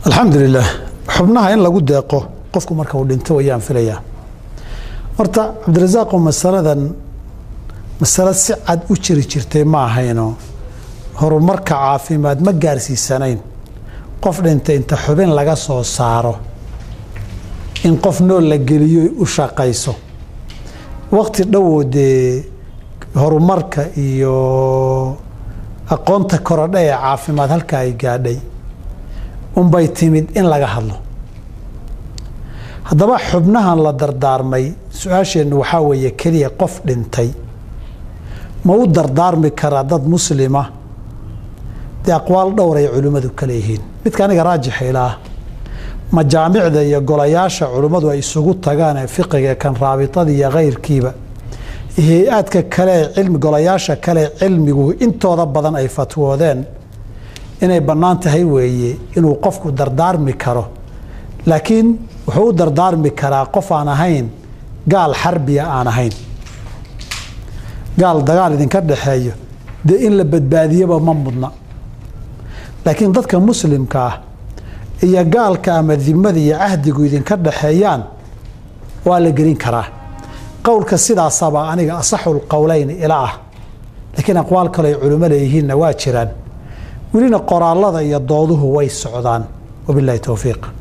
alxamdulilah xubnaha in lagu deeqo qofku marka uu dhinto wayaan filayaa horta cabdirasaaqo masaladan masalo si cad u jiri jirtay ma ahayno horumarka caafimaad ma gaarsiisanayn qof dhintay inta xubin laga soo saaro in qof nool la geliyo u shaqayso waqti dhowoo dee horumarka iyo aqoonta korodha ee caafimaad halka ay gaadhay unbay timid in laga hadlo haddaba xubnahan la dardaarmay su-aasheennu waxaa weeye keliya qof dhintay ma u dardaarmi karaa dad muslima dee aqwaal dhowr ay culimmadu ka leeyihiin midka aniga raajixa ilaah majaamicda iyo golayaasha culimmadu ay isugu tagaan ee fiqiga kan raabitada iyo kayrkiiba hay-aadka kale cilmi golayaasha kale cilmigu intooda badan ay fatwoodeen inay bannaan tahay weeye inuu qofku dardaarmi karo laakiin wuxuu u dardaarmi karaa qof aan ahayn gaal xarbiya aan ahayn gaal dagaal idinka dhaxeeyo dee in la badbaadiyaba ma mudna laakiin dadka muslimka ah iyo gaalka ama dimada iyo cahdigu idinka dhaxeeyaan waa la gelin karaa qowlka sidaasaba aniga asaxul qowleyn ila ah laakiin aqwaal kale ay culimo leeyihiinna waa jiraan welina qoraalada iyo dooduhu way socdaan wabilahi towfiiq